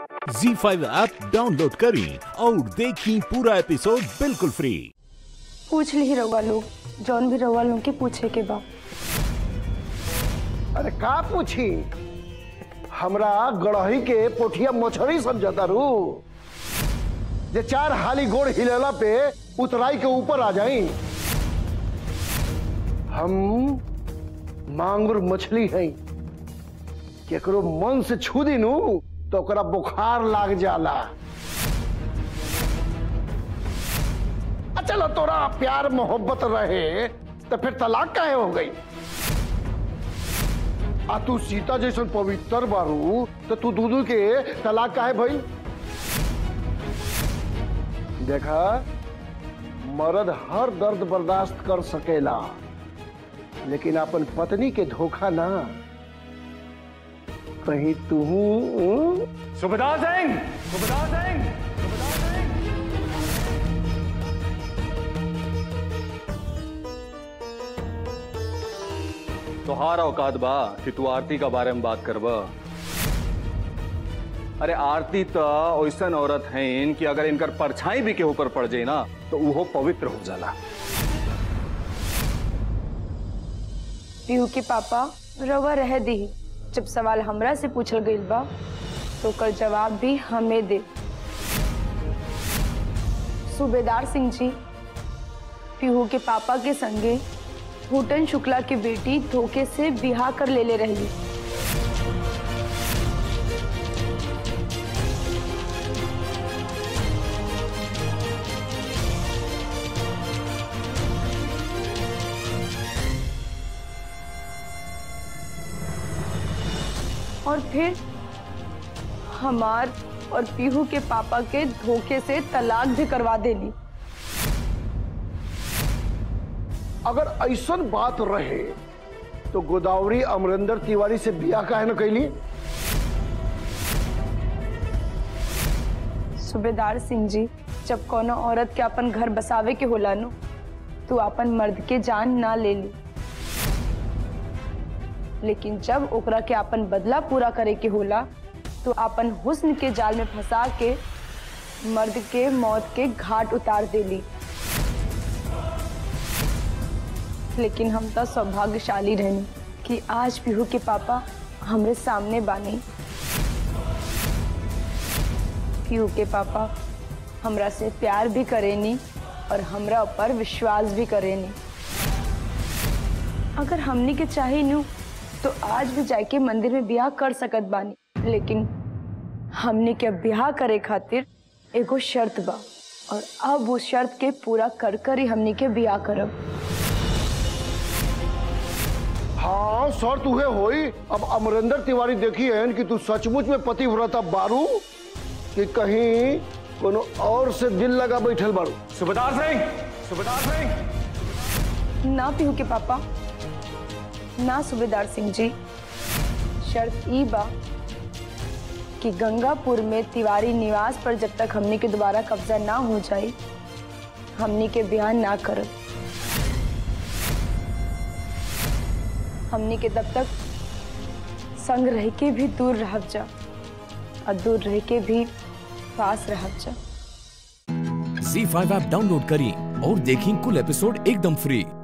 जी five app download करें और देखें पूरा एपिसोड बिल्कुल फ्री पूछ ली रउआ लोग जौन भी रउआ लोग के पूछे के बा अरे का पूछी हमरा गड़ही के पोठिया मछरी समझता रू जे चार हाली गोड़ हिलेला पे उतराई के ऊपर आ जाई हम मांगुर मछली हैं केकरो मन से छू दी नू तो ओकरा बुखार लाग जाला आ चलो तोरा प्यार मोहब्बत रहे तो फिर तलाक काहे हो गई आ तू सीता जैसन पवित्र बारू तो तू दूधू के तलाक काहे भई देखा मर्द हर दर्द बर्दाश्त कर सकेला लेकिन अपन पत्नी के धोखा ना कहीं तू सुबेदार सिंह सुबेदार सिंह तोहार औकात बा कि तू आरती का बारे में बात करब अरे आरती तो ऐसन औरत हैं कि अगर इनकर परछाई भी के ऊपर पड़ जाए ना तो वो पवित्र हो जाला पीहू के पापा रउआ रह दी जब सवाल हमरा से पूछल गइल बा तो ओकर जवाब भी हमें दे सूबेदार सिंह जी पीहू के पापा के संगे भूटन शुक्ला की बेटी धोखे से बिहा कर ले ले रही और फिर हमार और पीहू के पापा के धोखे से तलाक भी करवा देली अगर ऐसन बात रहे तो गोदावरी अमरिंदर तिवारी से बियाह काहे न कैली सूबेदार सिंह जी जब कोनो औरत के अपन घर बसावे के होला नु तो अपन मर्द के जान ना ले ली लेकिन जब ओकरा के अपन बदला पूरा करे के होला तो अपन हुस्न के जाल में फंसा के मर्द के मौत के घाट उतार देली लेकिन हम तो सौभाग्यशाली रहनी कि आज पीहू के पापा हमरे सामने बानी पीहू के पापा हमरा से प्यार भी करेनी और हमरा ऊपर विश्वास भी करेनी अगर हमनी के चाहे नु तो आज भी जाके मंदिर में ब्याह कर सकत बानी लेकिन हमनी के ब्याह करे खातिर एगो शर्त बा और अब उस शर्त के पूरा कर कर ही हमनी के ब्याह करब हाँ सर तुहे होई अब अमरिंदर तिवारी देखी है कि तू सचमुच में पतिव्रता बारू कि कहीं कोनो और से दिल लगा बैठल बारू सुबेदार सिंह सुबेदार सिंह ना पीहू के पापा ना सूबेदार सिंह जी शर्त ई बा कि गंगापुर में तिवारी निवास पर जब तक हमनी के दोबारा कब्जा ना हो जाए हमनी के बयान ना करब हमनी के तब तक संग रह के भी दूर रह जा और दूर रह के भी पास रह जा जी फाइव ऐप डाउनलोड करें और देखें कुल एपिसोड एकदम फ्री